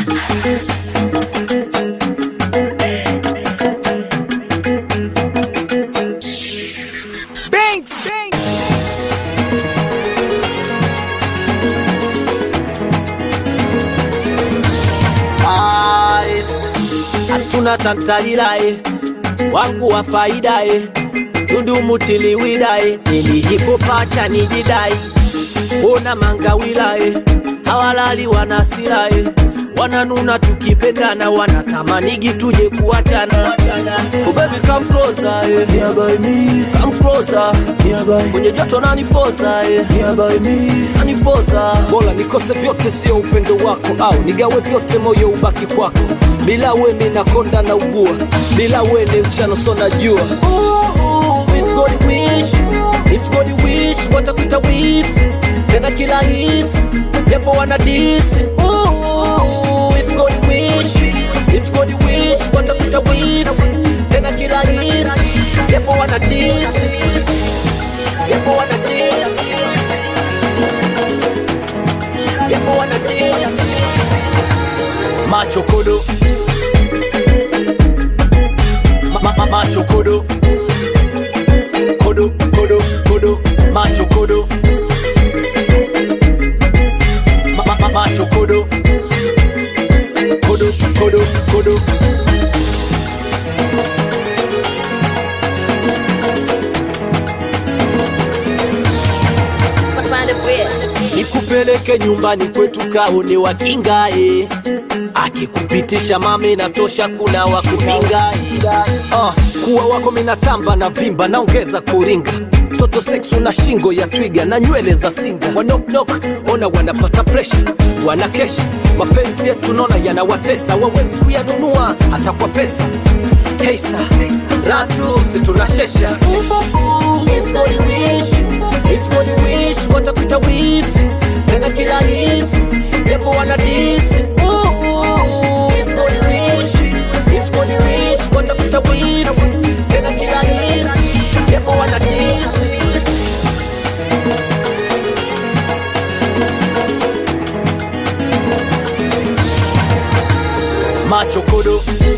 Ice. hatuna tantalilae wangu wa faidae tudumutiliwidae nilijipopacha nijidai ona mangawilae hawalali wanasilae wananuna tukipendana wanatamanigi tuje kuachana Oh baby come closer eh. Nearby me. Come closer. Nearby. kwenye joto nanipoza eh. Nearby me. nanipoza bora nikose vyote sio upendo wako au nigawe vyote moyo ubaki kwako bila we minakonda na ugua bila we ni mchano so najua If God wish, if God wish, watakuita wif tena kila hisi japo wana disi Ooh, if God wish, if God wish, watakuita wif tena kila hisi japo wana disi japo wana disi japo wana disi macho kodo ma, ma, ma, macho kodo kodo kodo kodo macho kodo ma, ma, ma, macho kodo kodo kodo kodo nikupeleke nyumbani kwetu kaone wakingae akikupitisha mame natosha kuna wakupingae uh, kuwa wako minatamba na vimba naongeza kuringa toto sex una shingo ya twiga na nywele za singa wanoknok ona wanapata presha wanakesha mapenzi yetu naona yanawatesa wawezi kuyanunua hata kwa pesa heisa ratu situnashesha If God wish, if God wish, watakuita wif tena kila hisi japo wana disi Ooh, if God wish, if God wish, watakuita wif tena kila hisi japo wana disi macho kodo